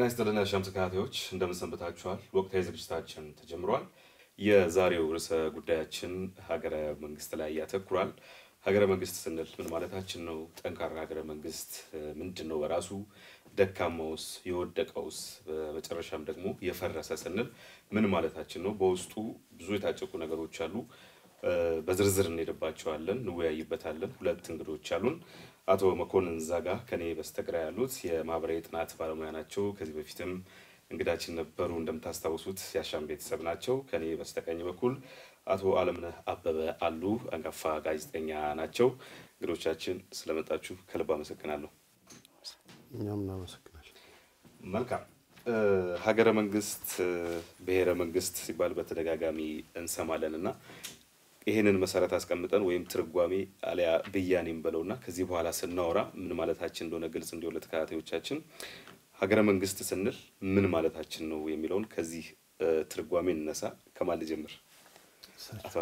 ይስጥልን የአሻም ተከታታዮች እንደምን ሰንብታችኋል? ወቅታዊ ዝግጅታችን ተጀምሯል። የዛሬው ርዕሰ ጉዳያችን ሀገረ መንግስት ላይ ያተኩራል። ሀገረ መንግስት ስንል ምን ማለታችን ነው? ጠንካራ ሀገረ መንግስት ምንድን ነው በራሱ? ደካማውስ፣ የወደቀውስ፣ በመጨረሻም ደግሞ የፈረሰ ስንል ምን ማለታችን ነው? በውስጡ ብዙ የታጨቁ ነገሮች አሉ። በዝርዝር እንሄድባቸዋለን፣ እንወያይበታለን። ሁለት እንግዶች አሉን። አቶ መኮንን ዛጋ ከኔ በስተግራ ያሉት የማህበራዊ ጥናት ባለሙያ ናቸው። ከዚህ በፊትም እንግዳችን ነበሩ። እንደምታስታውሱት የአሻም ቤተሰብ ናቸው። ከኔ በስተቀኝ በኩል አቶ አለምነህ አበበ አሉ፣ አንጋፋ ጋዜጠኛ ናቸው። እንግዶቻችን ስለመጣችሁ ከልብ አመሰግናለሁ። እኛም እናመሰግናለን። መልካም ሀገረ መንግስት፣ ብሔረ መንግስት ሲባል በተደጋጋሚ እንሰማለን እና ይህንን መሰረት አስቀምጠን ወይም ትርጓሜ አሊያ ብያኔም በለውና ከዚህ በኋላ ስናወራ ምን ማለታችን እንደሆነ ግልጽ እንዲሆን ለተከታታዮቻችን ሀገረ መንግስት ስንል ምን ማለታችን ነው የሚለውን ከዚህ ትርጓሜ እንነሳ። ከማን ልጀምር? አቶ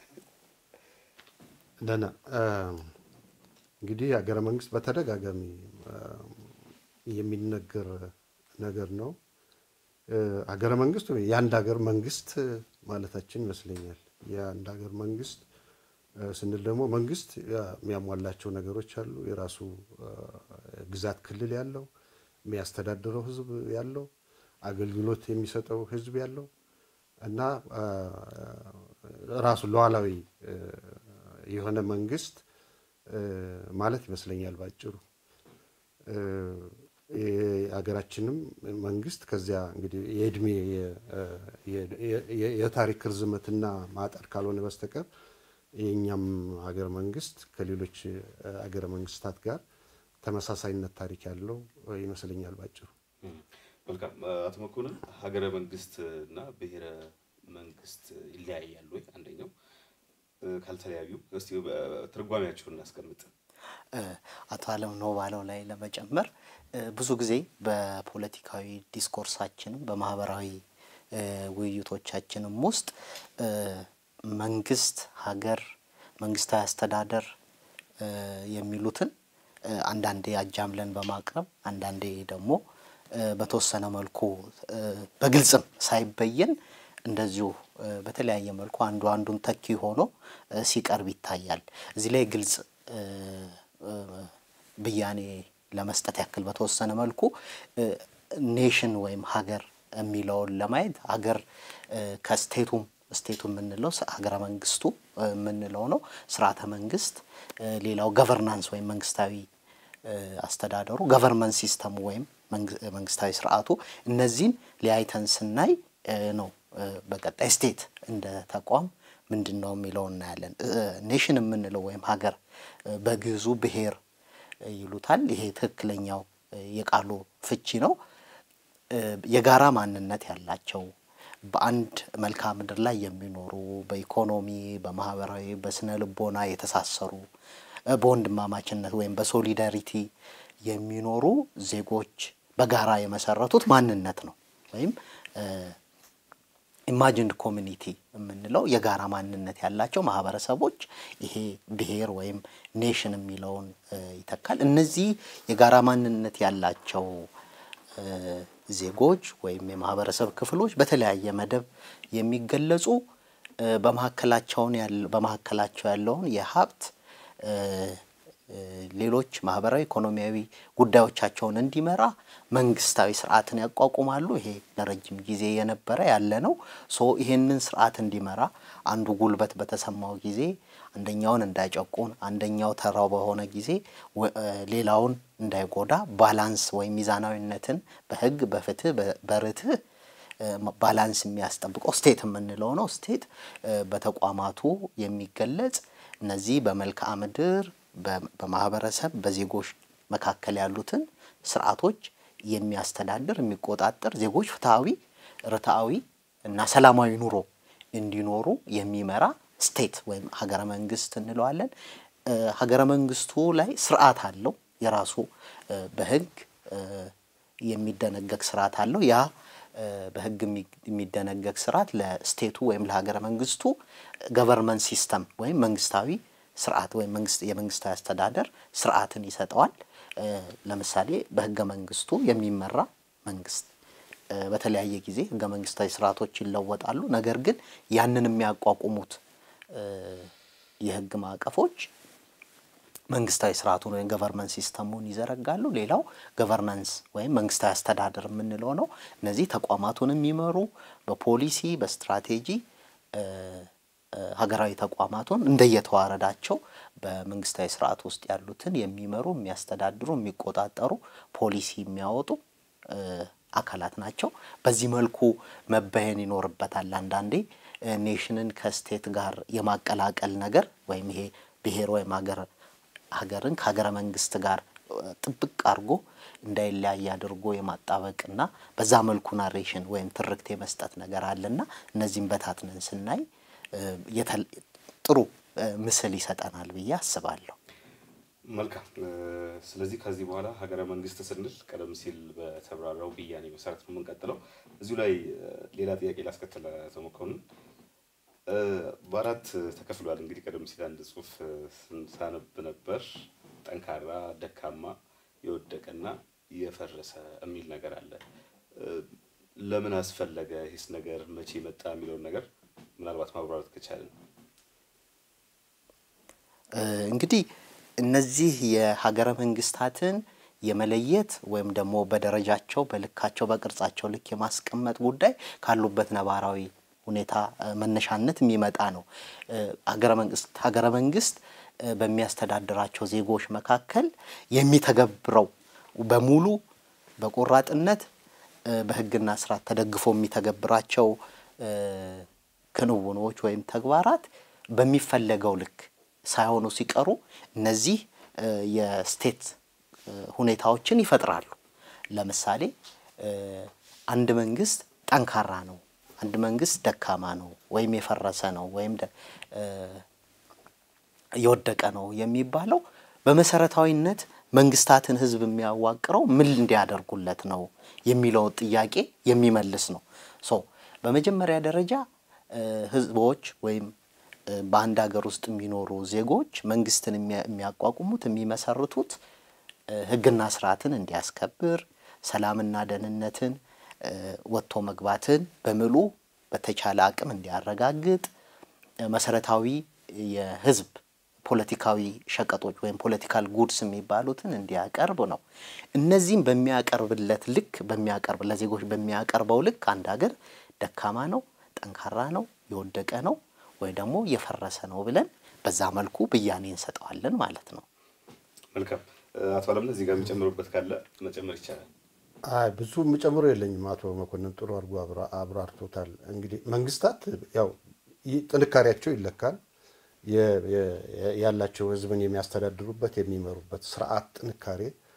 ደህና እንግዲህ ሀገረ መንግስት በተደጋጋሚ የሚነገር ነገር ነው። ሀገረ መንግስት ወይ የአንድ ሀገር መንግስት ማለታችን ይመስለኛል። የአንድ ሀገር መንግስት ስንል ደግሞ መንግስት የሚያሟላቸው ነገሮች አሉ። የራሱ ግዛት ክልል ያለው የሚያስተዳድረው ህዝብ ያለው አገልግሎት የሚሰጠው ህዝብ ያለው እና ራሱ ሉዓላዊ የሆነ መንግስት ማለት ይመስለኛል ባጭሩ። የሀገራችንም መንግስት ከዚያ እንግዲህ የእድሜ የታሪክ ርዝመትና ማጠር ካልሆነ በስተቀር የእኛም ሀገር መንግስት ከሌሎች ሀገረ መንግስታት ጋር ተመሳሳይነት ታሪክ ያለው ይመስለኛል ባጭሩ። መልካም አቶ መኮንን ሀገረ መንግስት እና ብሔረ መንግስት ይለያያሉ ወይ? አንደኛው ካልተለያዩ እስቲ ትርጓሜያቸውን እናስቀምጥ። አቶ አለም ነው ባለው ላይ ለመጨመር ብዙ ጊዜ በፖለቲካዊ ዲስኮርሳችንም በማህበራዊ ውይይቶቻችንም ውስጥ መንግስት፣ ሀገር፣ መንግስታዊ አስተዳደር የሚሉትን አንዳንዴ አጃምለን በማቅረብ አንዳንዴ ደግሞ በተወሰነ መልኩ በግልጽም ሳይበየን እንደዚሁ በተለያየ መልኩ አንዱ አንዱን ተኪ ሆኖ ሲቀርብ ይታያል። እዚህ ላይ ግልጽ ብያኔ ለመስጠት ያክል በተወሰነ መልኩ ኔሽን ወይም ሀገር የሚለውን ለማየት ሀገር ከስቴቱም ስቴቱ የምንለው ሀገረ መንግስቱ የምንለው ነው። ስርዓተ መንግስት፣ ሌላው ገቨርናንስ ወይም መንግስታዊ አስተዳደሩ ገቨርንመንት ሲስተሙ ወይም መንግስታዊ ስርዓቱ እነዚህን ሊያይተን ስናይ ነው በቀጣይ ስቴት እንደ ተቋም ምንድን ነው የሚለው እናያለን። ኔሽን የምንለው ወይም ሀገር በግዕዙ ብሔር ይሉታል። ይሄ ትክክለኛው የቃሉ ፍቺ ነው። የጋራ ማንነት ያላቸው በአንድ መልክዓ ምድር ላይ የሚኖሩ በኢኮኖሚ፣ በማህበራዊ፣ በስነ ልቦና የተሳሰሩ በወንድማማችነት ወይም በሶሊዳሪቲ የሚኖሩ ዜጎች በጋራ የመሰረቱት ማንነት ነው ወይም ኢማጂንድ ኮሚኒቲ የምንለው የጋራ ማንነት ያላቸው ማህበረሰቦች ይሄ ብሔር ወይም ኔሽን የሚለውን ይተካል። እነዚህ የጋራ ማንነት ያላቸው ዜጎች ወይም የማህበረሰብ ክፍሎች በተለያየ መደብ የሚገለጹ በመካከላቸው ያለውን የሀብት ሌሎች ማህበራዊ፣ ኢኮኖሚያዊ ጉዳዮቻቸውን እንዲመራ መንግስታዊ ስርዓትን ያቋቁማሉ። ይሄ ለረጅም ጊዜ የነበረ ያለ ነው። ሶ ይሄንን ስርዓት እንዲመራ አንዱ ጉልበት በተሰማው ጊዜ አንደኛውን እንዳይጨቁን፣ አንደኛው ተራው በሆነ ጊዜ ሌላውን እንዳይጎዳ ባላንስ ወይም ሚዛናዊነትን በህግ፣ በፍትህ፣ በርትህ ባላንስ የሚያስጠብቀው ስቴት የምንለው ነው። ስቴት በተቋማቱ የሚገለጽ እነዚህ በመልክዓ ምድር በማህበረሰብ በዜጎች መካከል ያሉትን ስርዓቶች የሚያስተዳድር የሚቆጣጠር ዜጎች ፍትሐዊ፣ ርትዓዊ እና ሰላማዊ ኑሮ እንዲኖሩ የሚመራ ስቴት ወይም ሀገረ መንግስት እንለዋለን። ሀገረ መንግስቱ ላይ ስርዓት አለው የራሱ በህግ የሚደነገግ ስርዓት አለው። ያ በህግ የሚደነገግ ስርዓት ለስቴቱ ወይም ለሀገረ መንግስቱ ገቨርንመንት ሲስተም ወይም መንግስታዊ ስርዓት ወይም መንግስት የመንግስታዊ አስተዳደር ስርዓትን ይሰጠዋል። ለምሳሌ በህገ መንግስቱ የሚመራ መንግስት በተለያየ ጊዜ ህገ መንግስታዊ ስርዓቶች ይለወጣሉ። ነገር ግን ያንን የሚያቋቁሙት የህግ ማዕቀፎች መንግስታዊ ስርዓቱን ወይም ገቨርነንስ ሲስተሙን ይዘረጋሉ። ሌላው ገቨርነንስ ወይም መንግስታዊ አስተዳደር የምንለው ነው። እነዚህ ተቋማቱን የሚመሩ በፖሊሲ በስትራቴጂ ሀገራዊ ተቋማቱን እንደየተዋረዳቸው በመንግስታዊ ስርዓት ውስጥ ያሉትን የሚመሩ የሚያስተዳድሩ፣ የሚቆጣጠሩ ፖሊሲ የሚያወጡ አካላት ናቸው። በዚህ መልኩ መበየን ይኖርበታል። አንዳንዴ ኔሽንን ከስቴት ጋር የማቀላቀል ነገር ወይም ይሄ ብሔር ወይም ሀገር ሀገርን ከሀገረ መንግስት ጋር ጥብቅ አድርጎ እንዳይለያይ አድርጎ የማጣበቅና በዛ መልኩ ናሬሽን ወይም ትርክት የመስጠት ነገር አለና እነዚህም በታትነን ስናይ ጥሩ ምስል ይሰጠናል ብዬ አስባለሁ። መልካም። ስለዚህ ከዚህ በኋላ ሀገረ መንግስት ስንል ቀደም ሲል በተብራራው ብያኔ መሰረት ነው የምንቀጥለው። እዚሁ ላይ ሌላ ጥያቄ ላስከትል ተሞከሩን በአራት ተከፍሏል። እንግዲህ ቀደም ሲል አንድ ጽሁፍ ሳነብ ነበር። ጠንካራ፣ ደካማ፣ የወደቀና የፈረሰ የሚል ነገር አለ። ለምን አስፈለገ ይህስ ነገር መቼ መጣ የሚለውን ነገር ምናልባት ማብራራት ከቻለን። እንግዲህ እነዚህ የሀገረ መንግስታትን የመለየት ወይም ደግሞ በደረጃቸው በልካቸው በቅርጻቸው ልክ የማስቀመጥ ጉዳይ ካሉበት ነባራዊ ሁኔታ መነሻነት የሚመጣ ነው። ሀገረ መንግስት ሀገረ መንግስት በሚያስተዳድራቸው ዜጎች መካከል የሚተገብረው በሙሉ በቆራጥነት በህግና ስርዓት ተደግፎ የሚተገብራቸው ክንውኖች ወይም ተግባራት በሚፈለገው ልክ ሳይሆኑ ሲቀሩ እነዚህ የስቴት ሁኔታዎችን ይፈጥራሉ። ለምሳሌ አንድ መንግስት ጠንካራ ነው፣ አንድ መንግስት ደካማ ነው፣ ወይም የፈረሰ ነው፣ ወይም የወደቀ ነው የሚባለው በመሰረታዊነት መንግስታትን ህዝብ የሚያዋቅረው ምን እንዲያደርጉለት ነው የሚለውን ጥያቄ የሚመልስ ነው። ሶ በመጀመሪያ ደረጃ ህዝቦች ወይም በአንድ ሀገር ውስጥ የሚኖሩ ዜጎች መንግስትን የሚያቋቁሙት የሚመሰርቱት ህግና ስርዓትን እንዲያስከብር፣ ሰላምና ደህንነትን፣ ወጥቶ መግባትን በምሉ በተቻለ አቅም እንዲያረጋግጥ፣ መሰረታዊ የህዝብ ፖለቲካዊ ሸቀጦች ወይም ፖለቲካል ጉድስ የሚባሉትን እንዲያቀርብ ነው። እነዚህም በሚያቀርብለት ልክ በሚያቀርብ ለዜጎች በሚያቀርበው ልክ አንድ ሀገር ደካማ ነው፣ ጠንካራ ነው፣ የወደቀ ነው ወይ ደግሞ የፈረሰ ነው ብለን በዛ መልኩ ብያኔ እንሰጠዋለን ማለት ነው። መልካም አቶ አለምነህ እዚህ ጋር የሚጨምሩበት ካለ መጨመር ይቻላል። አይ ብዙ የምጨምረው የለኝም። አቶ መኮንን ጥሩ አድርጎ አብራርቶታል። እንግዲህ መንግስታት ያው ጥንካሬያቸው ይለካል። ያላቸው ህዝብን የሚያስተዳድሩበት የሚመሩበት ስርዓት ጥንካሬ፣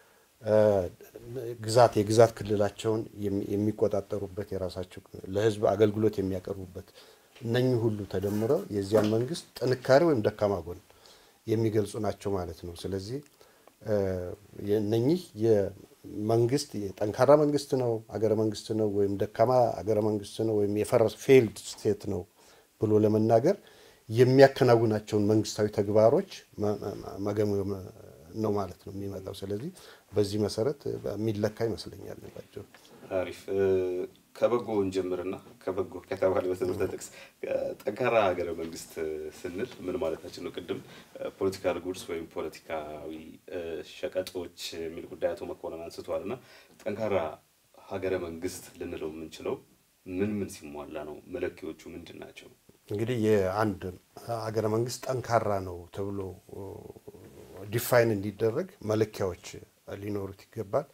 ግዛት የግዛት ክልላቸውን የሚቆጣጠሩበት የራሳቸው ለህዝብ አገልግሎት የሚያቀርቡበት እነኚህ ሁሉ ተደምረው የዚያን መንግስት ጥንካሬ ወይም ደካማ ጎን የሚገልጹ ናቸው ማለት ነው። ስለዚህ እነኚህ የመንግስት የጠንካራ መንግስት ነው አገረ መንግስት ነው ወይም ደካማ አገረ መንግስት ነው ወይም የፈረስ ፌልድ ስቴት ነው ብሎ ለመናገር የሚያከናውናቸውን መንግስታዊ ተግባሮች መገምገም ነው ማለት ነው የሚመጣው። ስለዚህ በዚህ መሰረት የሚለካ ይመስለኛል። ባቸው አሪፍ ከበጎ እንጀምርና ከበጎ ከተባለ በትምህርት ጥቅስ ጠንካራ ሀገረ መንግስት ስንል ምን ማለታችን ነው? ቅድም ፖለቲካል ጉድስ ወይም ፖለቲካዊ ሸቀጦች የሚል ጉዳይ አቶ መኮንን አንስተዋል እና ጠንካራ ሀገረ መንግስት ልንለው የምንችለው ምን ምን ሲሟላ ነው? መለኪዎቹ ምንድን ናቸው? እንግዲህ የአንድ ሀገረ መንግስት ጠንካራ ነው ተብሎ ዲፋይን እንዲደረግ መለኪያዎች ሊኖሩት ይገባል።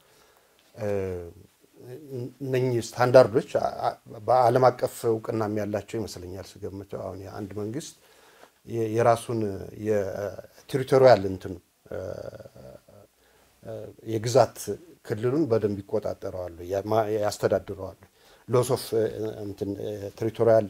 እነኚህ ስታንዳርዶች በዓለም አቀፍ እውቅናም ያላቸው ይመስለኛል ስገምተው። አሁን የአንድ መንግስት የራሱን የቴሪቶሪያል እንትን የግዛት ክልሉን በደንብ ይቆጣጠረዋሉ፣ ያስተዳድረዋሉ። ሎስ ኦፍ እንትን ቴሪቶሪያል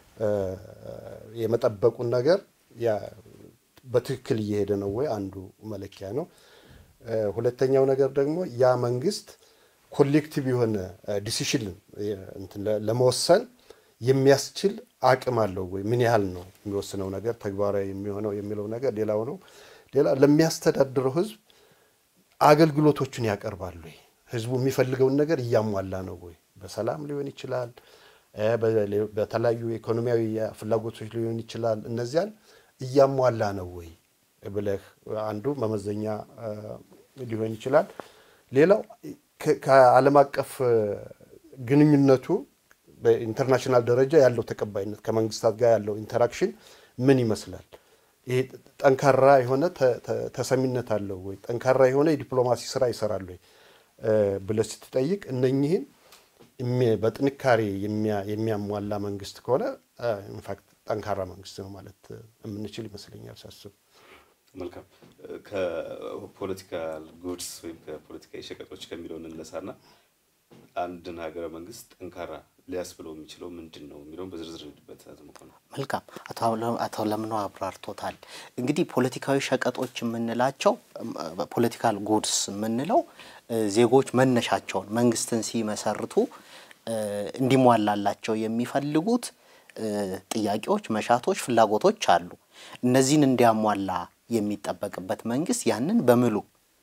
የመጠበቁን ነገር በትክክል እየሄደ ነው ወይ አንዱ መለኪያ ነው። ሁለተኛው ነገር ደግሞ ያ መንግስት ኮሌክቲቭ የሆነ ዲሲሽን ለመወሰን የሚያስችል አቅም አለው ወይ? ምን ያህል ነው የሚወስነው ነገር ተግባራዊ የሚሆነው የሚለው ነገር ሌላው ነው። ሌላ ለሚያስተዳድረው ህዝብ አገልግሎቶቹን ያቀርባሉ ወይ? ህዝቡ የሚፈልገውን ነገር እያሟላ ነው ወይ በሰላም ሊሆን ይችላል፣ በተለያዩ ኢኮኖሚያዊ ፍላጎቶች ሊሆን ይችላል። እነዚያን እያሟላ ነው ወይ ብለህ አንዱ መመዘኛ ሊሆን ይችላል። ሌላው ከዓለም አቀፍ ግንኙነቱ በኢንተርናሽናል ደረጃ ያለው ተቀባይነት ከመንግስታት ጋር ያለው ኢንተራክሽን ምን ይመስላል? ይሄ ጠንካራ የሆነ ተሰሚነት አለው ወይ? ጠንካራ የሆነ የዲፕሎማሲ ስራ ይሰራል ወይ ብለህ ስትጠይቅ እነኚህን በጥንካሬ የሚያሟላ መንግስት ከሆነ ኢንፋክት ጠንካራ መንግስት ነው ማለት የምንችል ይመስለኛል ሳስብ። መልካም ከፖለቲካል ጉድስ ወይም ከፖለቲካዊ ሸቀጦች ከሚለው እንነሳና አንድን ሀገረ መንግስት ጠንካራ ሊያስብለው የሚችለው ምንድን ነው የሚለውን በዝርዝር ሄድበት ነው። መልካም አቶ ለምነው አብራርቶታል። እንግዲህ ፖለቲካዊ ሸቀጦች የምንላቸው ፖለቲካል ጉድስ የምንለው ዜጎች መነሻቸውን መንግስትን ሲመሰርቱ እንዲሟላላቸው የሚፈልጉት ጥያቄዎች፣ መሻቶች፣ ፍላጎቶች አሉ። እነዚህን እንዲያሟላ የሚጠበቅበት መንግስት ያንን በምሉ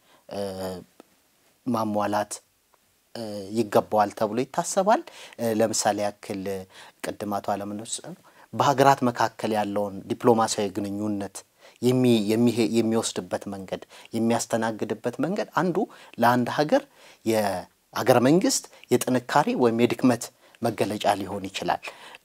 ማሟላት ይገባዋል ተብሎ ይታሰባል። ለምሳሌ ያክል ቅድም አቶ አለምነው በሀገራት መካከል ያለውን ዲፕሎማሲያዊ ግንኙነት የሚወስድበት መንገድ የሚያስተናግድበት መንገድ አንዱ ለአንድ ሀገር የሀገረ መንግስት የጥንካሬ ወይም የድክመት መገለጫ ሊሆን ይችላል።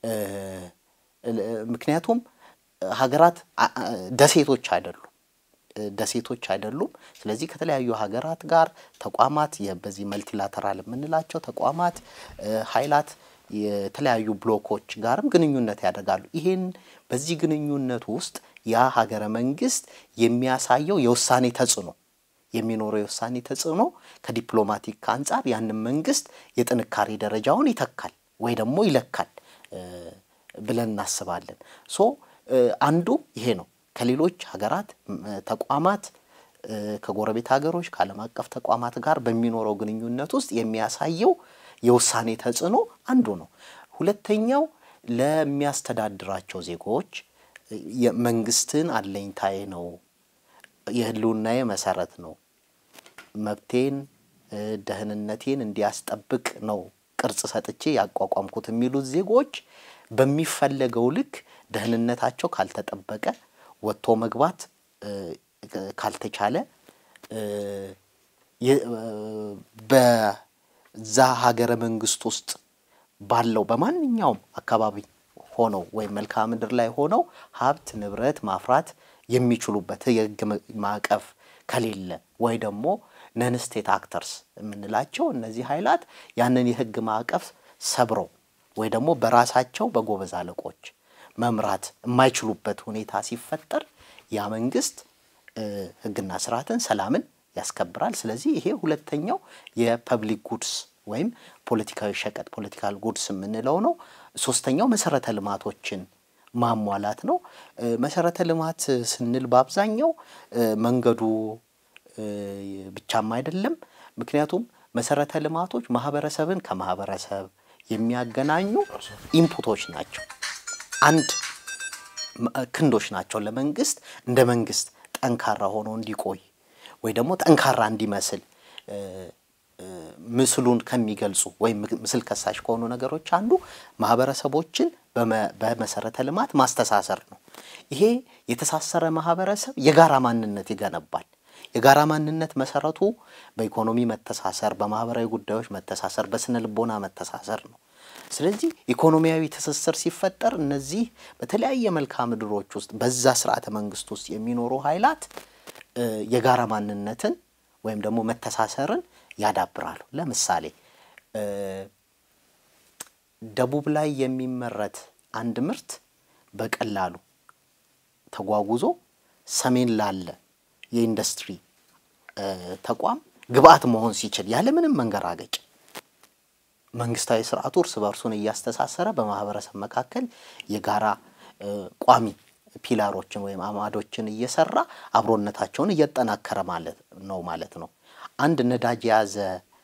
ምክንያቱም ሀገራት ደሴቶች አይደሉም ደሴቶች አይደሉም። ስለዚህ ከተለያዩ ሀገራት ጋር ተቋማት በዚህ መልቲላተራል የምንላቸው ተቋማት ኃይላት የተለያዩ ብሎኮች ጋርም ግንኙነት ያደርጋሉ። ይህን በዚህ ግንኙነት ውስጥ ያ ሀገረ መንግስት የሚያሳየው የውሳኔ ተጽዕኖ የሚኖረው የውሳኔ ተጽዕኖ ከዲፕሎማቲክ አንጻር ያንን መንግስት የጥንካሬ ደረጃውን ይተካል ወይ ደግሞ ይለካል ብለን እናስባለን። ሶ አንዱ ይሄ ነው። ከሌሎች ሀገራት ተቋማት ከጎረቤት ሀገሮች ከዓለም አቀፍ ተቋማት ጋር በሚኖረው ግንኙነት ውስጥ የሚያሳየው የውሳኔ ተጽዕኖ አንዱ ነው። ሁለተኛው ለሚያስተዳድራቸው ዜጎች መንግስትን አለኝታዬ ነው፣ የህልውናዬ መሰረት ነው፣ መብቴን ደህንነቴን እንዲያስጠብቅ ነው ቅርጽ ሰጥቼ ያቋቋምኩት የሚሉት ዜጎች በሚፈለገው ልክ ደህንነታቸው ካልተጠበቀ ወጥቶ መግባት ካልተቻለ በዛ ሀገረ መንግስት ውስጥ ባለው በማንኛውም አካባቢ ሆነው ወይም መልክዓ ምድር ላይ ሆነው ሀብት ንብረት ማፍራት የሚችሉበት የህግ ማዕቀፍ ከሌለ ወይ ደግሞ ነን ስቴት አክተርስ የምንላቸው እነዚህ ኃይላት ያንን የህግ ማዕቀፍ ሰብረው ወይ ደግሞ በራሳቸው በጎበዝ አለቆች መምራት የማይችሉበት ሁኔታ ሲፈጠር ያ መንግስት ህግና ስርዓትን፣ ሰላምን ያስከብራል። ስለዚህ ይሄ ሁለተኛው የፐብሊክ ጉድስ ወይም ፖለቲካዊ ሸቀጥ ፖለቲካል ጉድስ የምንለው ነው። ሶስተኛው መሰረተ ልማቶችን ማሟላት ነው። መሰረተ ልማት ስንል በአብዛኛው መንገዱ ብቻም አይደለም። ምክንያቱም መሰረተ ልማቶች ማህበረሰብን ከማህበረሰብ የሚያገናኙ ኢንፑቶች ናቸው። አንድ ክንዶች ናቸው ለመንግስት እንደ መንግስት ጠንካራ ሆኖ እንዲቆይ ወይ ደግሞ ጠንካራ እንዲመስል ምስሉን ከሚገልጹ ወይም ምስል ከሳሽ ከሆኑ ነገሮች አንዱ ማህበረሰቦችን በመሰረተ ልማት ማስተሳሰር ነው። ይሄ የተሳሰረ ማህበረሰብ የጋራ ማንነት ይገነባል። የጋራ ማንነት መሰረቱ በኢኮኖሚ መተሳሰር፣ በማህበራዊ ጉዳዮች መተሳሰር፣ በስነ ልቦና መተሳሰር ነው። ስለዚህ ኢኮኖሚያዊ ትስስር ሲፈጠር እነዚህ በተለያየ መልክዓ ምድሮች ውስጥ በዛ ስርዓተ መንግስት ውስጥ የሚኖሩ ኃይላት የጋራ ማንነትን ወይም ደግሞ መተሳሰርን ያዳብራሉ። ለምሳሌ ደቡብ ላይ የሚመረት አንድ ምርት በቀላሉ ተጓጉዞ ሰሜን ላለ የኢንዱስትሪ ተቋም ግብአት መሆን ሲችል ያለምንም መንገራገጭ መንግስታዊ ስርዓቱ እርስ በርሱን እያስተሳሰረ በማህበረሰብ መካከል የጋራ ቋሚ ፒላሮችን ወይም አማዶችን እየሰራ አብሮነታቸውን እያጠናከረ ማለት ነው ማለት ነው። አንድ ነዳጅ የያዘ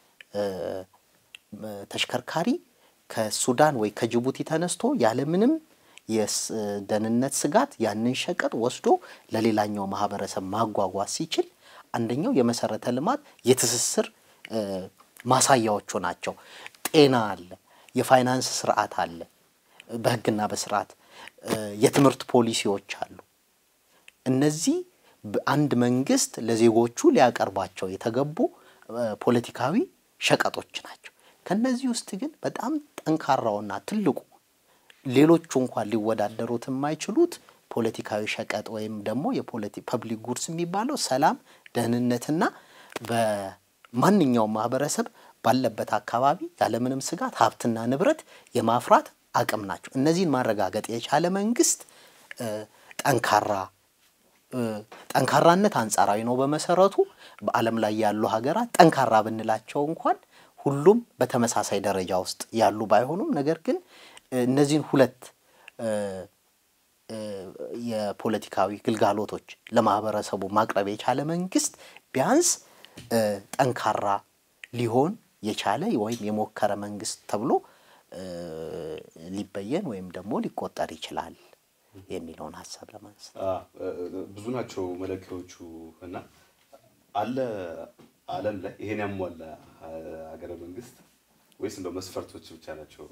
ተሽከርካሪ ከሱዳን ወይ ከጅቡቲ ተነስቶ ያለምንም የደህንነት ስጋት ያንን ሸቀጥ ወስዶ ለሌላኛው ማህበረሰብ ማጓጓዝ ሲችል አንደኛው የመሰረተ ልማት የትስስር ማሳያዎቹ ናቸው። ጤና አለ፣ የፋይናንስ ስርዓት አለ፣ በህግና በስርዓት የትምህርት ፖሊሲዎች አሉ። እነዚህ አንድ መንግስት ለዜጎቹ ሊያቀርባቸው የተገቡ ፖለቲካዊ ሸቀጦች ናቸው። ከነዚህ ውስጥ ግን በጣም ጠንካራውና ትልቁ ሌሎቹ እንኳን ሊወዳደሩት የማይችሉት ፖለቲካዊ ሸቀጥ ወይም ደግሞ ፐብሊክ ጉድስ የሚባለው ሰላም፣ ደህንነትና በማንኛውም ማህበረሰብ ባለበት አካባቢ ያለምንም ስጋት ሀብትና ንብረት የማፍራት አቅም ናቸው። እነዚህን ማረጋገጥ የቻለ መንግስት ጠንካራ ጠንካራነት አንጻራዊ ነው። በመሰረቱ በዓለም ላይ ያሉ ሀገራት ጠንካራ ብንላቸው እንኳን ሁሉም በተመሳሳይ ደረጃ ውስጥ ያሉ ባይሆኑም ነገር ግን እነዚህን ሁለት የፖለቲካዊ ግልጋሎቶች ለማህበረሰቡ ማቅረብ የቻለ መንግስት ቢያንስ ጠንካራ ሊሆን የቻለ ወይም የሞከረ መንግስት ተብሎ ሊበየን ወይም ደግሞ ሊቆጠር ይችላል የሚለውን ሀሳብ ለማንሳት ብዙ ናቸው መለኪያዎቹ እና አለ ዓለም ላይ ይሄን ያሟላ ሀገረ መንግስት ወይስ እንደው መስፈርቶች ብቻ ናቸው?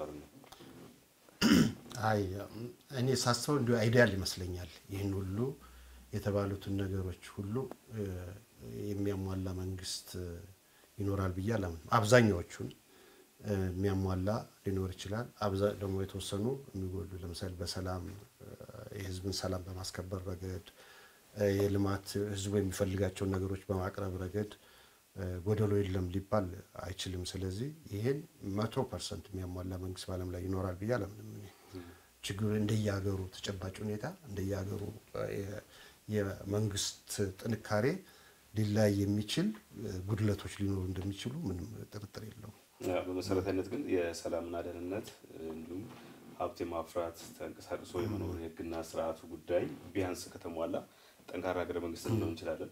አይ እኔ ሳስበው እንዲሁ አይዲያል ይመስለኛል። ይህን ሁሉ የተባሉትን ነገሮች ሁሉ የሚያሟላ መንግስት ይኖራል ብዬ አላምንም። አብዛኛዎቹን የሚያሟላ ሊኖር ይችላል። ደግሞ የተወሰኑ የሚጎዱ ለምሳሌ በሰላም የህዝብን ሰላም በማስከበር ረገድ፣ የልማት ህዝቡ የሚፈልጋቸውን ነገሮች በማቅረብ ረገድ ጎደሎ የለም ሊባል አይችልም። ስለዚህ ይሄን መቶ ፐርሰንት የሚያሟላ መንግስት በዓለም ላይ ይኖራል ብዬ አላምንም። እኔ ችግሩ እንደየሀገሩ ተጨባጭ ሁኔታ እንደየሀገሩ የመንግስት ጥንካሬ ሊለያይ የሚችል ጉድለቶች ሊኖሩ እንደሚችሉ ምንም ጥርጥር የለውም። በመሰረታዊነት ግን የሰላምና ደህንነት እንዲሁም ሀብት የማፍራት ተንቀሳቅሶ የመኖር የህግና ስርዓቱ ጉዳይ ቢያንስ ከተሟላ ጠንካራ ሀገረ መንግስት ልንሆን እንችላለን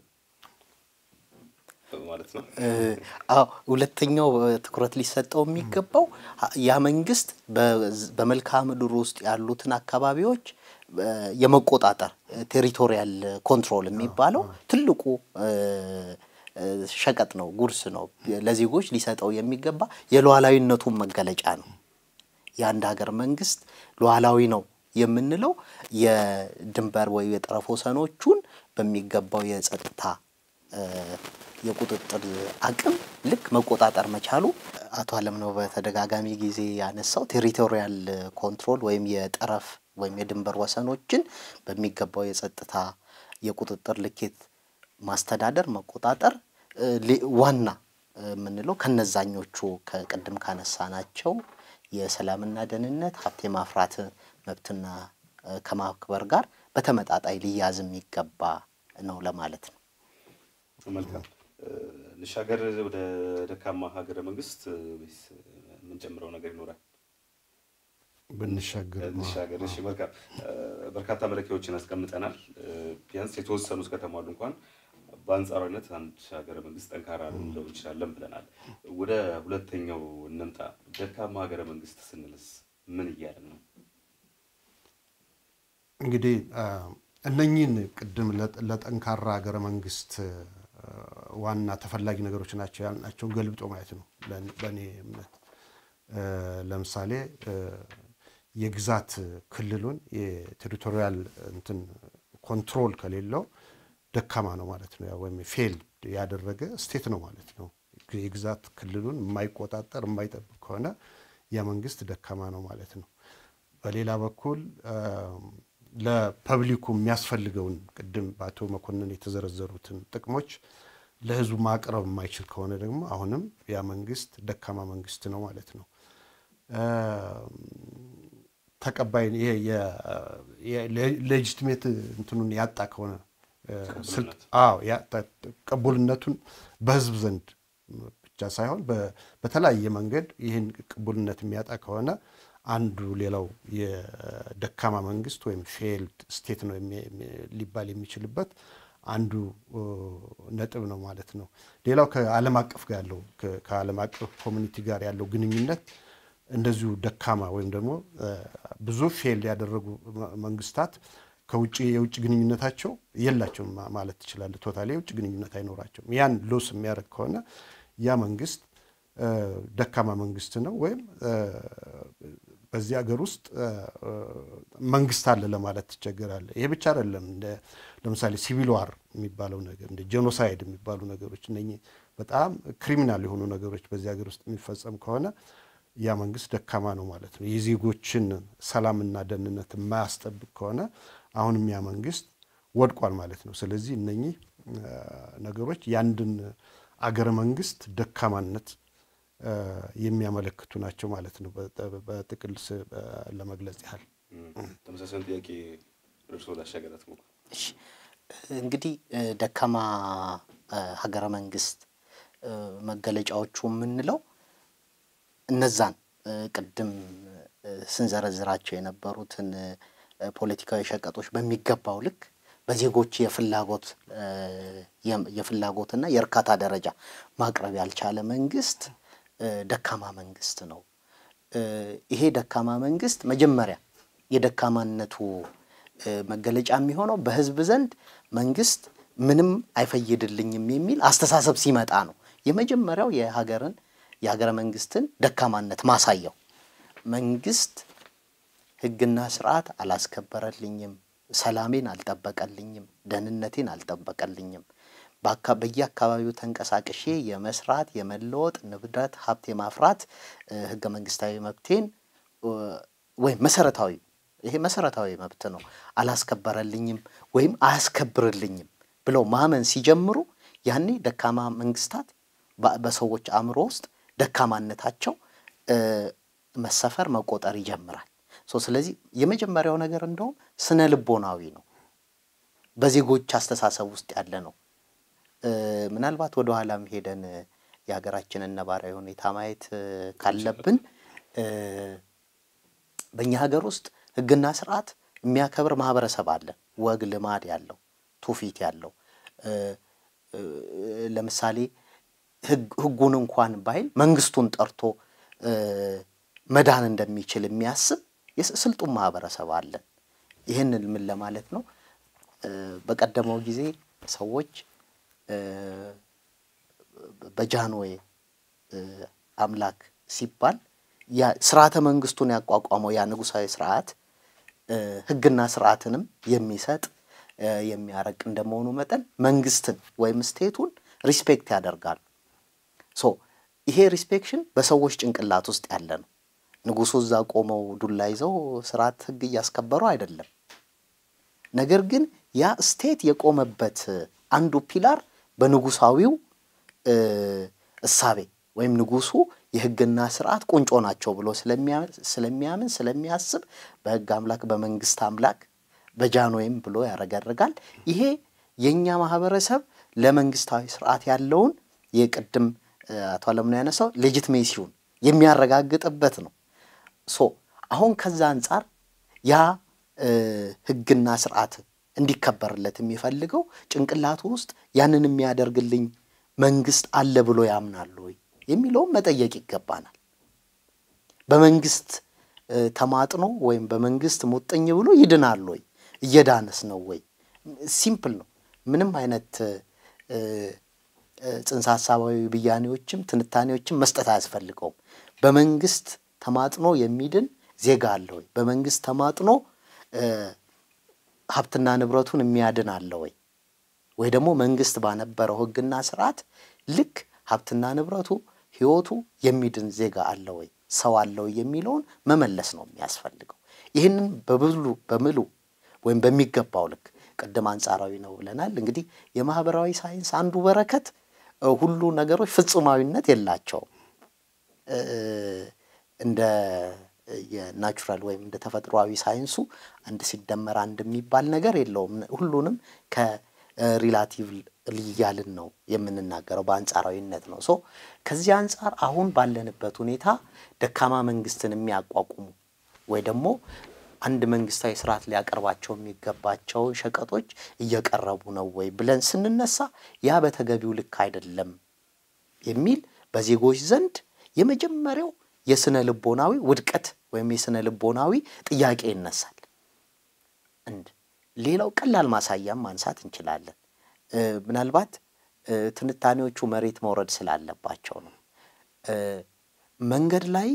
ማለት ነው። አዎ፣ ሁለተኛው ትኩረት ሊሰጠው የሚገባው ያ መንግስት በመልክዓ ምድር ውስጥ ያሉትን አካባቢዎች የመቆጣጠር ቴሪቶሪያል ኮንትሮል የሚባለው ትልቁ ሸቀጥ ነው፣ ጉርስ ነው። ለዜጎች ሊሰጠው የሚገባ የሉዓላዊነቱን መገለጫ ነው። የአንድ ሀገር መንግስት ሉዓላዊ ነው የምንለው የድንበር ወይ የጠረፍ ወሰኖቹን በሚገባው የጸጥታ የቁጥጥር አቅም ልክ መቆጣጠር መቻሉ አቶ አለምነው በተደጋጋሚ ጊዜ ያነሳው ቴሪቶሪያል ኮንትሮል ወይም የጠረፍ ወይም የድንበር ወሰኖችን በሚገባው የጸጥታ የቁጥጥር ልኬት ማስተዳደር መቆጣጠር ዋና የምንለው ከነዛኞቹ ከቅድም ካነሳናቸው የሰላምና ደህንነት ሀብት የማፍራት መብትና ከማክበር ጋር በተመጣጣኝ ሊያዝ የሚገባ ነው ለማለት ነው። መልካም ልሻገር ወደ ደካማ ሀገረ መንግስት ወይስ የምንጨምረው ነገር ይኖራል? ብንሻገር ልሻገር። እሺ፣ መልካም በርካታ መለኪያዎችን አስቀምጠናል። ቢያንስ የተወሰኑ እስከተሟሉ እንኳን በአንጻራዊነት አንድ ሀገረ መንግስት ጠንካራ ልንለው እንችላለን ብለናል። ወደ ሁለተኛው እንምጣ። ደካማ ሀገረ መንግስት ስንልስ ምን እያለን ነው? እንግዲህ እነኚህን ቅድም ለጠንካራ ሀገረ መንግስት ዋና ተፈላጊ ነገሮች ናቸው ያልናቸውን ገልብጦ ማየት ነው በእኔ እምነት። ለምሳሌ የግዛት ክልሉን የቴሪቶሪያል እንትን ኮንትሮል ከሌለው ደካማ ነው ማለት ነው። ወይም ፌልድ ያደረገ ስቴት ነው ማለት ነው። የግዛት ክልሉን የማይቆጣጠር የማይጠብቅ ከሆነ ያ መንግስት ደካማ ነው ማለት ነው። በሌላ በኩል ለፐብሊኩ የሚያስፈልገውን ቅድም በአቶ መኮንን የተዘረዘሩትን ጥቅሞች ለህዝቡ ማቅረብ የማይችል ከሆነ ደግሞ አሁንም ያ መንግስት ደካማ መንግስት ነው ማለት ነው። ተቀባይ ሌጂትሜት እንትኑን ያጣ ከሆነ ቅቡልነቱን በህዝብ ዘንድ ብቻ ሳይሆን በተለያየ መንገድ ይህን ቅቡልነት የሚያጣ ከሆነ አንዱ ሌላው የደካማ መንግስት ወይም ፌልድ ስቴት ነው ሊባል የሚችልበት አንዱ ነጥብ ነው ማለት ነው። ሌላው ከዓለም አቀፍ ጋር ያለው ከዓለም አቀፍ ኮሚኒቲ ጋር ያለው ግንኙነት እንደዚሁ ደካማ ወይም ደግሞ ብዙ ፌል ያደረጉ መንግስታት ከውጭ የውጭ ግንኙነታቸው የላቸውም ማለት ትችላለህ። ቶታሊ የውጭ ግንኙነት አይኖራቸውም። ያን ሎስ የሚያደርግ ከሆነ ያ መንግስት ደካማ መንግስት ነው ወይም በዚህ ሀገር ውስጥ መንግስት አለ ለማለት ትቸገራለህ። ይሄ ብቻ አይደለም። ለምሳሌ ሲቪል ዋር የሚባለው ነገር እንደ ጄኖሳይድ የሚባሉ ነገሮች እነኚህ በጣም ክሪሚናል የሆኑ ነገሮች በዚህ ሀገር ውስጥ የሚፈጸም ከሆነ ያ መንግስት ደካማ ነው ማለት ነው። የዜጎችን ሰላምና ደህንነት የማያስጠብቅ ከሆነ አሁንም ያ መንግስት ወድቋል ማለት ነው። ስለዚህ እነኚህ ነገሮች የአንድን አገረ መንግስት ደካማነት የሚያመለክቱ ናቸው ማለት ነው። በጥቅል ለመግለጽ ያህል ተመሳሳይ ጥያቄ እርስዎ ላሻገራት ሞ እሺ እንግዲህ ደካማ ሀገረ መንግስት መገለጫዎቹ የምንለው እነዛን ቅድም ስንዘረዝራቸው የነበሩትን ፖለቲካዊ ሸቀጦች በሚገባው ልክ በዜጎች የፍላጎት የፍላጎትና የእርካታ ደረጃ ማቅረብ ያልቻለ መንግስት ደካማ መንግስት ነው። ይሄ ደካማ መንግስት መጀመሪያ የደካማነቱ መገለጫ የሚሆነው በህዝብ ዘንድ መንግስት ምንም አይፈይድልኝም የሚል አስተሳሰብ ሲመጣ ነው። የመጀመሪያው የሀገርን የሀገረ መንግስትን ደካማነት ማሳያው መንግስት ህግና ስርዓት አላስከበረልኝም፣ ሰላሜን አልጠበቀልኝም፣ ደህንነቴን አልጠበቀልኝም፣ በየአካባቢው ተንቀሳቅሼ የመስራት የመለወጥ ንብረት ሀብት የማፍራት ህገ መንግስታዊ መብቴን ወይም መሰረታዊ ይሄ መሰረታዊ መብት ነው አላስከበረልኝም ወይም አያስከብርልኝም ብለው ማመን ሲጀምሩ ያኔ ደካማ መንግስታት በሰዎች አእምሮ ውስጥ ደካማነታቸው መሰፈር መቆጠር ይጀምራል። ስለዚህ የመጀመሪያው ነገር እንደውም ስነ ልቦናዊ ነው፣ በዜጎች አስተሳሰብ ውስጥ ያለ ነው። ምናልባት ወደ ኋላም ሄደን የሀገራችንን ነባራዊ ሁኔታ ማየት ካለብን በእኛ ሀገር ውስጥ ህግና ስርዓት የሚያከብር ማህበረሰብ አለን። ወግ ልማድ ያለው ትውፊት ያለው ለምሳሌ ህጉን እንኳን ባይል መንግስቱን ጠርቶ መዳን እንደሚችል የሚያስብ ስልጡን ማህበረሰብ አለን። ይህንን ምን ለማለት ነው? በቀደመው ጊዜ ሰዎች በጃንዌ አምላክ ሲባል ስርዓተ መንግስቱን ያቋቋመው ያ ንጉሳዊ ስርዓት ህግና ስርዓትንም የሚሰጥ የሚያረቅ እንደመሆኑ መጠን መንግስትን ወይም ስቴቱን ሪስፔክት ያደርጋሉ። ሶ ይሄ ሪስፔክሽን በሰዎች ጭንቅላት ውስጥ ያለ ነው። ንጉሱ እዛ ቆመው ዱላ ይዘው ስርዓት ህግ እያስከበሩ አይደለም። ነገር ግን ያ ስቴት የቆመበት አንዱ ፒላር በንጉሳዊው እሳቤ ወይም ንጉሱ የህግና ስርዓት ቁንጮ ናቸው ብሎ ስለሚያምን ስለሚያስብ በህግ አምላክ በመንግስት አምላክ በጃንዌም ብሎ ያረጋርጋል። ይሄ የእኛ ማህበረሰብ ለመንግስታዊ ስርዓት ያለውን የቅድም አቶ አለምነው ያነሳው ሌጂትሜሲውን የሚያረጋግጥበት ነው። ሶ አሁን ከዛ አንጻር ያ ህግና ስርዓት እንዲከበርለት የሚፈልገው ጭንቅላቱ ውስጥ ያንን የሚያደርግልኝ መንግስት አለ ብሎ ያምናሉ ወይ የሚለውም መጠየቅ ይገባናል። በመንግስት ተማጥኖ ወይም በመንግስት ሙጥኝ ብሎ ይድናል ወይ? እየዳነስ ነው ወይ? ሲምፕል ነው። ምንም አይነት ጽንሰ ሀሳባዊ ብያኔዎችም ትንታኔዎችም መስጠት አያስፈልገውም። በመንግስት ተማጥኖ የሚድን ዜጋ አለ ወይ? በመንግስት ተማጥኖ ሀብትና ንብረቱን የሚያድን አለ ወይ? ወይ ደግሞ መንግስት ባነበረው ህግና ስርዓት ልክ ሀብትና ንብረቱ ህይወቱ የሚድን ዜጋ አለ ወይ ሰው አለ ወይ የሚለውን መመለስ ነው የሚያስፈልገው። ይህንን በብሉ በምሉ ወይም በሚገባው ልክ ቅድም አንጻራዊ ነው ብለናል። እንግዲህ የማህበራዊ ሳይንስ አንዱ በረከት ሁሉ ነገሮች ፍጹማዊነት የላቸውም። እንደ የናቹራል ወይም እንደ ተፈጥሯዊ ሳይንሱ አንድ ሲደመር አንድ የሚባል ነገር የለውም። ሁሉንም ከሪላቲቭ እያልን ነው የምንናገረው፣ በአንጻራዊነት ነው። ሶ ከዚህ አንጻር አሁን ባለንበት ሁኔታ ደካማ መንግስትን የሚያቋቁሙ ወይ ደግሞ አንድ መንግስታዊ ስርዓት ሊያቀርባቸው የሚገባቸው ሸቀጦች እየቀረቡ ነው ወይ ብለን ስንነሳ ያ በተገቢው ልክ አይደለም የሚል በዜጎች ዘንድ የመጀመሪያው የስነ ልቦናዊ ውድቀት ወይም የስነ ልቦናዊ ጥያቄ ይነሳል። እንድ ሌላው ቀላል ማሳያም ማንሳት እንችላለን። ምናልባት ትንታኔዎቹ መሬት መውረድ ስላለባቸው ነው። መንገድ ላይ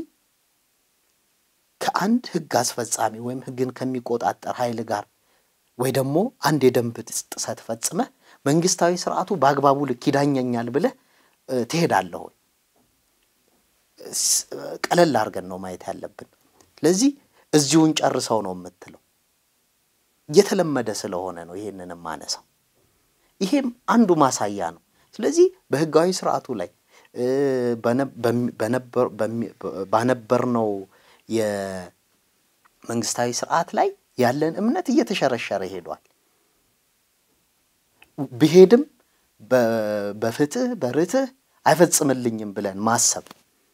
ከአንድ ህግ አስፈጻሚ ወይም ህግን ከሚቆጣጠር ኃይል ጋር ወይ ደግሞ አንድ የደንብ ጥሰት ፈጽመህ መንግስታዊ ስርዓቱ በአግባቡ ልክ ይዳኘኛል ብለህ ትሄዳለህ ወይ? ቀለል አድርገን ነው ማየት ያለብን። ስለዚህ እዚሁን ጨርሰው ነው የምትለው። የተለመደ ስለሆነ ነው ይሄንን ማነሳው። ይሄም አንዱ ማሳያ ነው። ስለዚህ በህጋዊ ስርዓቱ ላይ ባነበርነው የመንግስታዊ ስርዓት ላይ ያለን እምነት እየተሸረሸረ ሄዷል። ብሄድም በፍትህ በርትህ አይፈጽምልኝም ብለን ማሰብ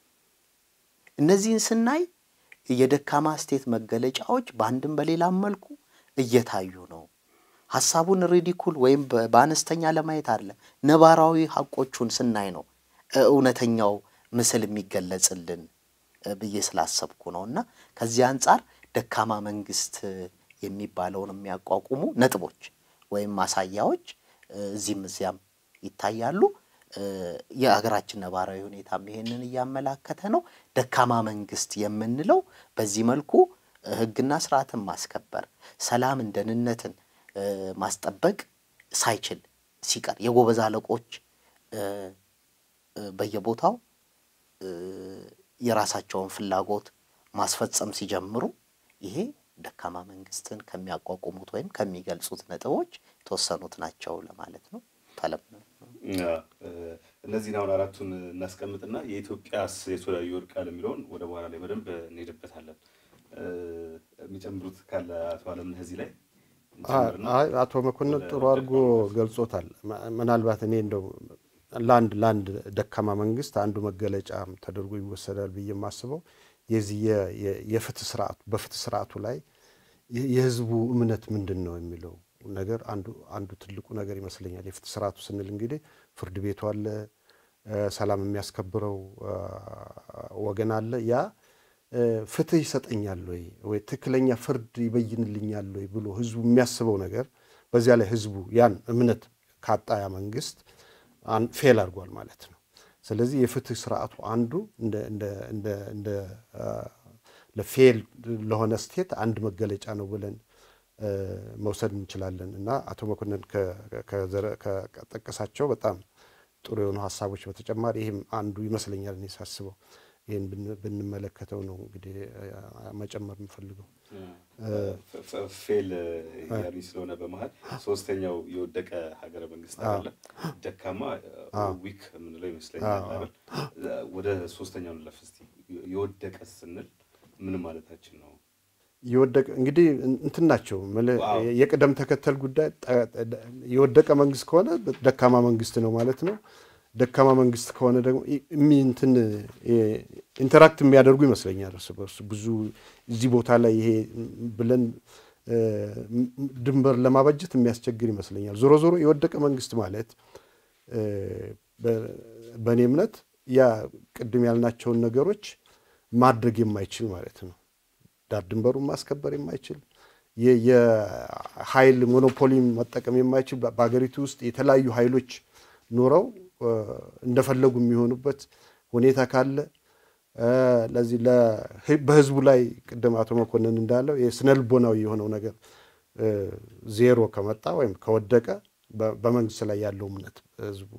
እነዚህን ስናይ የደካማ ስቴት መገለጫዎች በአንድም በሌላም መልኩ እየታዩ ነው። ሀሳቡን ሪዲኩል ወይም በአነስተኛ ለማየት አለ ነባራዊ ሀቆቹን ስናይ ነው እውነተኛው ምስል የሚገለጽልን ብዬ ስላሰብኩ ነው። እና ከዚህ አንጻር ደካማ መንግስት የሚባለውን የሚያቋቁሙ ነጥቦች ወይም ማሳያዎች እዚህም እዚያም ይታያሉ። የሀገራችን ነባራዊ ሁኔታም ይሄንን እያመላከተ ነው። ደካማ መንግስት የምንለው በዚህ መልኩ ህግና ስርዓትን ማስከበር፣ ሰላምን፣ ደህንነትን ማስጠበቅ ሳይችል ሲቀር የጎበዝ አለቆች በየቦታው የራሳቸውን ፍላጎት ማስፈጸም ሲጀምሩ ይሄ ደካማ መንግስትን ከሚያቋቁሙት ወይም ከሚገልጹት ነጥቦች የተወሰኑት ናቸው ለማለት ነው። ተለም እነዚህን አሁን አራቱን እናስቀምጥና የኢትዮጵያስ የቱ ላይ ይወድቃል የሚለውን ወደ በኋላ ላይ በደንብ እንሄድበታለን። የሚጨምሩት ካለ አቶ አለምነህ እዚህ ላይ አቶ መኮንን ጥሩ አድርጎ ገልጾታል። ምናልባት እኔ እንደው ለአንድ ለአንድ ደካማ መንግስት አንዱ መገለጫም ተደርጎ ይወሰዳል ብዬ የማስበው የዚህ የፍትህ ስርዓቱ በፍትህ ስርዓቱ ላይ የህዝቡ እምነት ምንድን ነው የሚለው ነገር አንዱ አንዱ ትልቁ ነገር ይመስለኛል። የፍትህ ስርዓቱ ስንል እንግዲህ ፍርድ ቤቱ አለ፣ ሰላም የሚያስከብረው ወገን አለ። ያ ፍትህ ይሰጠኛል ወይ ወይ ትክክለኛ ፍርድ ይበይንልኛል ወይ ብሎ ህዝቡ የሚያስበው ነገር በዚያ ላይ ህዝቡ ያን እምነት ካጣ ያ መንግስት ፌል አድርጓል ማለት ነው። ስለዚህ የፍትህ ስርዓቱ አንዱ እንደ ለፌል ለሆነ ስቴት አንድ መገለጫ ነው ብለን መውሰድ እንችላለን እና አቶ መኮንን ከጠቀሳቸው በጣም ጥሩ የሆኑ ሀሳቦች በተጨማሪ ይህም አንዱ ይመስለኛል እኔ ሳስበው ይህን ብንመለከተው ነው እንግዲህ መጨመር የምፈልገው። ፌል ያሉኝ ስለሆነ በመሀል ሶስተኛው የወደቀ ሀገረ መንግስት አለ። ደካማ ዊክ የምንለው ይመስለኛል አይደል? ወደ ሶስተኛው እንለፍ እስቲ። የወደቀ ስንል ምን ማለታችን ነው? የወደቀ እንግዲህ እንትን ናቸው የቅደም ተከተል ጉዳይ። የወደቀ መንግስት ከሆነ ደካማ መንግስት ነው ማለት ነው። ደካማ መንግስት ከሆነ ደግሞ እንትን ኢንተራክት የሚያደርጉ ይመስለኛል እርስ በርሱ ብዙ እዚህ ቦታ ላይ ይሄ ብለን ድንበር ለማበጀት የሚያስቸግር ይመስለኛል። ዞሮ ዞሮ የወደቀ መንግስት ማለት በእኔ እምነት ያ ቅድም ያልናቸውን ነገሮች ማድረግ የማይችል ማለት ነው። ዳር ድንበሩን ማስከበር የማይችል የኃይል ሞኖፖሊ መጠቀም የማይችል በሀገሪቱ ውስጥ የተለያዩ ኃይሎች ኖረው እንደፈለጉ የሚሆኑበት ሁኔታ ካለ ለዚህ በህዝቡ ላይ ቅድም አቶ መኮንን እንዳለው የስነልቦናዊ የሆነው ነገር ዜሮ ከመጣ ወይም ከወደቀ በመንግስት ላይ ያለው እምነት ህዝቡ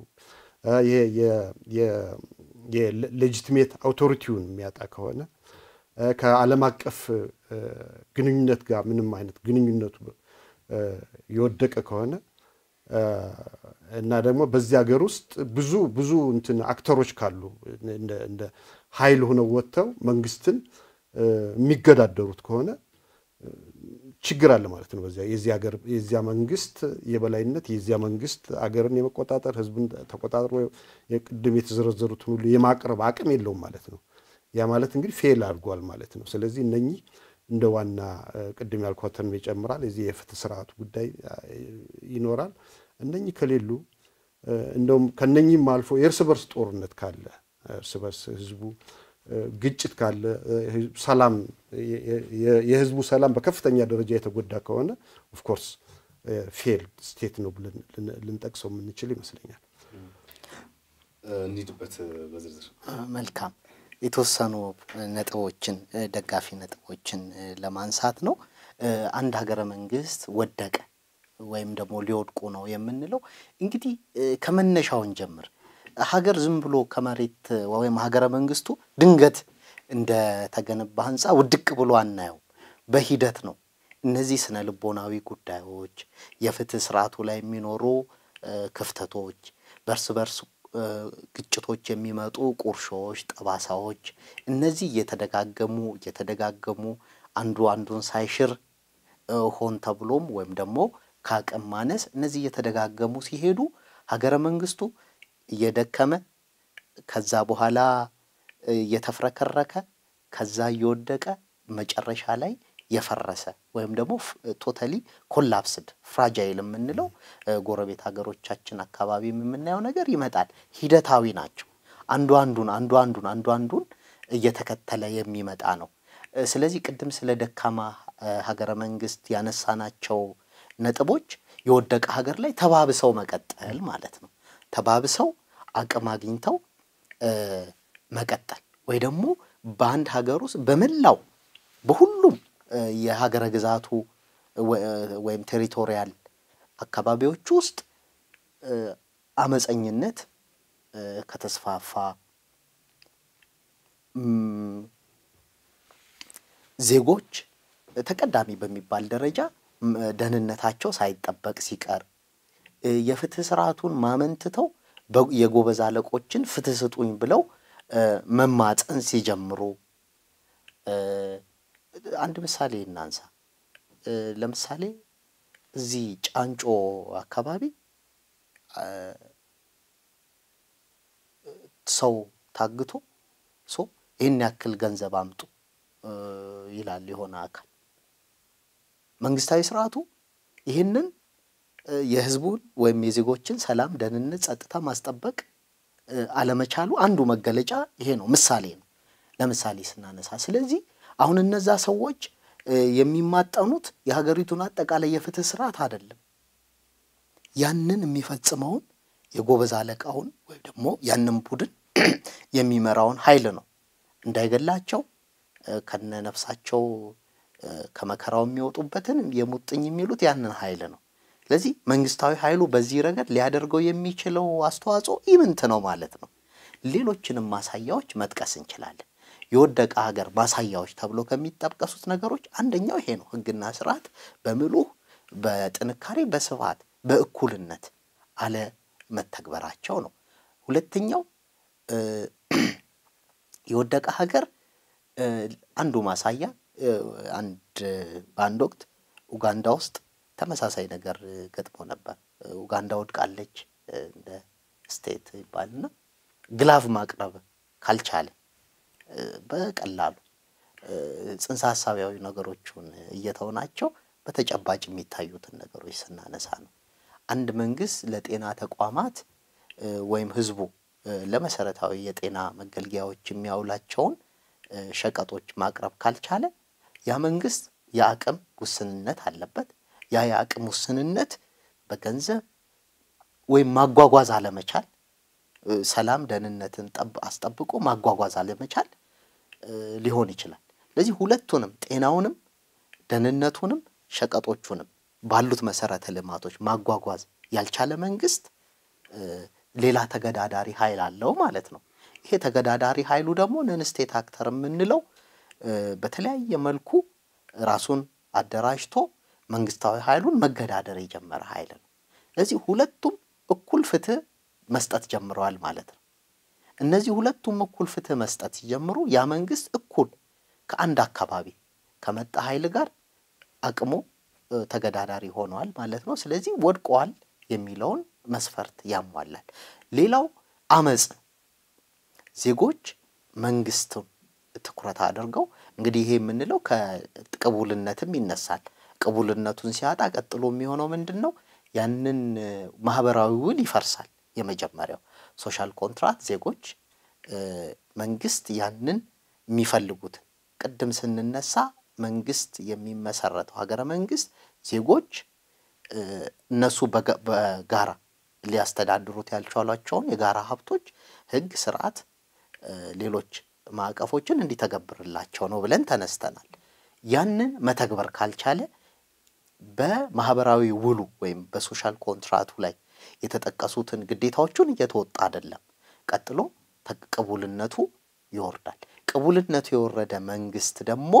የሌጂቲሜት አውቶሪቲውን የሚያጣ ከሆነ ከዓለም አቀፍ ግንኙነት ጋር ምንም አይነት ግንኙነቱ የወደቀ ከሆነ እና ደግሞ በዚህ ሀገር ውስጥ ብዙ ብዙ እንትን አክተሮች ካሉ እንደ ኃይል ሆነው ወጥተው መንግስትን የሚገዳደሩት ከሆነ ችግር አለ ማለት ነው። በዚያ የዚህ ሀገር የዚያ መንግስት የበላይነት የዚያ መንግስት አገርን የመቆጣጠር ህዝብን ተቆጣጥሮ የቅድም የተዘረዘሩትን ሁሉ የማቅረብ አቅም የለውም ማለት ነው። ያ ማለት እንግዲህ ፌል አድርጓል ማለት ነው። ስለዚህ እነኚህ እንደ ዋና ቅድም ያልኳትን ይጨምራል። የዚህ የፍትህ ስርዓቱ ጉዳይ ይኖራል። እነኚህ ከሌሉ እንደውም ከነኚህም አልፎ የእርስ በርስ ጦርነት ካለ እርስ በርስ ህዝቡ ግጭት ካለ ሰላም የህዝቡ ሰላም በከፍተኛ ደረጃ የተጎዳ ከሆነ ኦፍኮርስ ፌል ስቴት ነው ብለን ልንጠቅሰው የምንችል ይመስለኛል። እንሂድበት በዝርዝር መልካም የተወሰኑ ነጥቦችን ደጋፊ ነጥቦችን ለማንሳት ነው። አንድ ሀገረ መንግስት ወደቀ ወይም ደግሞ ሊወድቁ ነው የምንለው እንግዲህ ከመነሻውን ጀምር ሀገር ዝም ብሎ ከመሬት ወይም ሀገረ መንግስቱ ድንገት እንደተገነባ ህንፃ ውድቅ ብሎ አናየው። በሂደት ነው። እነዚህ ስነ ልቦናዊ ጉዳዮች፣ የፍትህ ስርዓቱ ላይ የሚኖሩ ክፍተቶች፣ በእርስ በርስ ግጭቶች የሚመጡ ቁርሾዎች፣ ጠባሳዎች እነዚህ እየተደጋገሙ እየተደጋገሙ አንዱ አንዱን ሳይሽር ሆን ተብሎም ወይም ደግሞ ከአቅም ማነስ እነዚህ እየተደጋገሙ ሲሄዱ ሀገረ መንግስቱ እየደከመ ከዛ በኋላ እየተፍረከረከ ከዛ እየወደቀ መጨረሻ ላይ የፈረሰ ወይም ደግሞ ቶታሊ ኮላፕስድ ፍራጃይል የምንለው ጎረቤት ሀገሮቻችን አካባቢ የምናየው ነገር ይመጣል። ሂደታዊ ናቸው። አንዱ አንዱን አንዱ አንዱን አንዱ አንዱን እየተከተለ የሚመጣ ነው። ስለዚህ ቅድም ስለ ደካማ ሀገረ መንግስት ያነሳናቸው ነጥቦች የወደቀ ሀገር ላይ ተባብሰው መቀጠል ማለት ነው። ተባብሰው አቅም አግኝተው መቀጠል ወይ ደግሞ በአንድ ሀገር ውስጥ በመላው በሁሉም የሀገረ ግዛቱ ወይም ቴሪቶሪያል አካባቢዎች ውስጥ አመፀኝነት ከተስፋፋ ዜጎች ተቀዳሚ በሚባል ደረጃ ደህንነታቸው ሳይጠበቅ ሲቀር የፍትህ ስርዓቱን ማመንትተው የጎበዝ አለቆችን ፍትህ ስጡኝ ብለው መማፀን ሲጀምሩ አንድ ምሳሌ እናንሳ። ለምሳሌ እዚህ ጫንጮ አካባቢ ሰው ታግቶ ሶ ይህን ያክል ገንዘብ አምጡ ይላል የሆነ አካል። መንግስታዊ ስርዓቱ ይህንን የህዝቡን ወይም የዜጎችን ሰላም፣ ደህንነት፣ ጸጥታ ማስጠበቅ አለመቻሉ አንዱ መገለጫ ይሄ ነው፣ ምሳሌ ነው። ለምሳሌ ስናነሳ ስለዚህ አሁን እነዛ ሰዎች የሚማጠኑት የሀገሪቱን አጠቃላይ የፍትህ ስርዓት አይደለም። ያንን የሚፈጽመውን የጎበዝ አለቃውን ወይም ደግሞ ያንን ቡድን የሚመራውን ኃይል ነው። እንዳይገላቸው ከነነፍሳቸው ከመከራው የሚወጡበትን የሙጥኝ የሚሉት ያንን ኃይል ነው። ስለዚህ መንግስታዊ ኃይሉ በዚህ ረገድ ሊያደርገው የሚችለው አስተዋጽኦ ኢምንት ነው ማለት ነው። ሌሎችንም ማሳያዎች መጥቀስ እንችላለን። የወደቀ ሀገር ማሳያዎች ተብሎ ከሚጠቀሱት ነገሮች አንደኛው ይሄ ነው። ህግና ስርዓት በምሉህ በጥንካሬ በስፋት በእኩልነት አለመተግበራቸው ነው። ሁለተኛው የወደቀ ሀገር አንዱ ማሳያ አንድ በአንድ ወቅት ኡጋንዳ ውስጥ ተመሳሳይ ነገር ገጥሞ ነበር። ኡጋንዳ ወድቃለች እንደ ስቴት ይባልና ግላቭ ማቅረብ ካልቻለ በቀላሉ ጽንሰ ሀሳቢያዊ ነገሮቹን እየተውናቸው በተጨባጭ የሚታዩትን ነገሮች ስናነሳ ነው። አንድ መንግስት ለጤና ተቋማት ወይም ህዝቡ ለመሰረታዊ የጤና መገልገያዎች የሚያውላቸውን ሸቀጦች ማቅረብ ካልቻለ ያ መንግስት የአቅም ውስንነት አለበት። ያ የአቅም ውስንነት በገንዘብ ወይም ማጓጓዝ አለመቻል፣ ሰላም ደህንነትን አስጠብቆ ማጓጓዝ አለመቻል ሊሆን ይችላል። ስለዚህ ሁለቱንም ጤናውንም ደህንነቱንም ሸቀጦቹንም ባሉት መሰረተ ልማቶች ማጓጓዝ ያልቻለ መንግስት ሌላ ተገዳዳሪ ኃይል አለው ማለት ነው። ይሄ ተገዳዳሪ ኃይሉ ደግሞ ነንስቴት አክተር የምንለው በተለያየ መልኩ ራሱን አደራጅቶ መንግስታዊ ኃይሉን መገዳደር የጀመረ ኃይል ነው። ስለዚህ ሁለቱም እኩል ፍትህ መስጠት ጀምረዋል ማለት ነው። እነዚህ ሁለቱም እኩል ፍትህ መስጠት ሲጀምሩ ያ መንግስት እኩል ከአንድ አካባቢ ከመጣ ኃይል ጋር አቅሙ ተገዳዳሪ ሆነዋል ማለት ነው። ስለዚህ ወድቀዋል የሚለውን መስፈርት ያሟላል። ሌላው አመፅ ዜጎች መንግስቱን ትኩረት አድርገው እንግዲህ ይሄ የምንለው ከቅቡልነትም ይነሳል። ቅቡልነቱን ሲያጣ ቀጥሎ የሚሆነው ምንድን ነው? ያንን ማህበራዊ ውል ይፈርሳል። የመጀመሪያው ሶሻል ኮንትራት ዜጎች መንግስት ያንን የሚፈልጉትን ቅድም ስንነሳ መንግስት የሚመሰረተው ሀገረ መንግስት ዜጎች እነሱ በጋራ ሊያስተዳድሩት ያልቻሏቸውን የጋራ ሀብቶች ህግ፣ ስርዓት፣ ሌሎች ማዕቀፎችን እንዲተገብርላቸው ነው ብለን ተነስተናል። ያንን መተግበር ካልቻለ በማህበራዊ ውሉ ወይም በሶሻል ኮንትራቱ ላይ የተጠቀሱትን ግዴታዎቹን እየተወጣ አይደለም። ቀጥሎ ቅቡልነቱ ይወርዳል። ቅቡልነቱ የወረደ መንግስት ደግሞ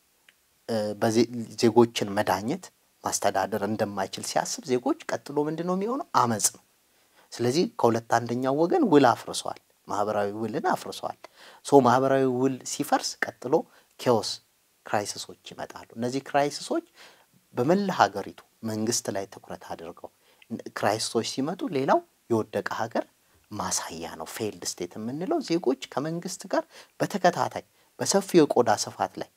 ዜጎችን መዳኘት ማስተዳደር እንደማይችል ሲያስብ ዜጎች ቀጥሎ ምንድን ነው የሚሆነው? አመፅ ነው። ስለዚህ ከሁለት አንደኛው ወገን ውል አፍርሷል፣ ማህበራዊ ውልን አፍርሷል። ሶ ማህበራዊ ውል ሲፈርስ ቀጥሎ ኬዎስ ክራይሲሶች ይመጣሉ። እነዚህ ክራይሲሶች በመላ ሀገሪቱ መንግስት ላይ ትኩረት አድርገው ክራይሲሶች ሲመጡ ሌላው የወደቀ ሀገር ማሳያ ነው። ፌልድ ስቴት የምንለው ዜጎች ከመንግስት ጋር በተከታታይ በሰፊው የቆዳ ስፋት ላይ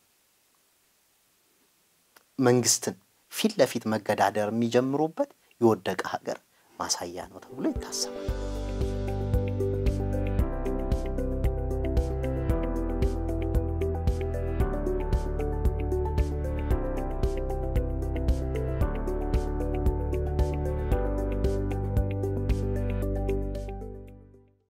መንግስትን ፊት ለፊት መገዳደር የሚጀምሩበት የወደቀ ሀገር ማሳያ ነው ተብሎ ይታሰባል።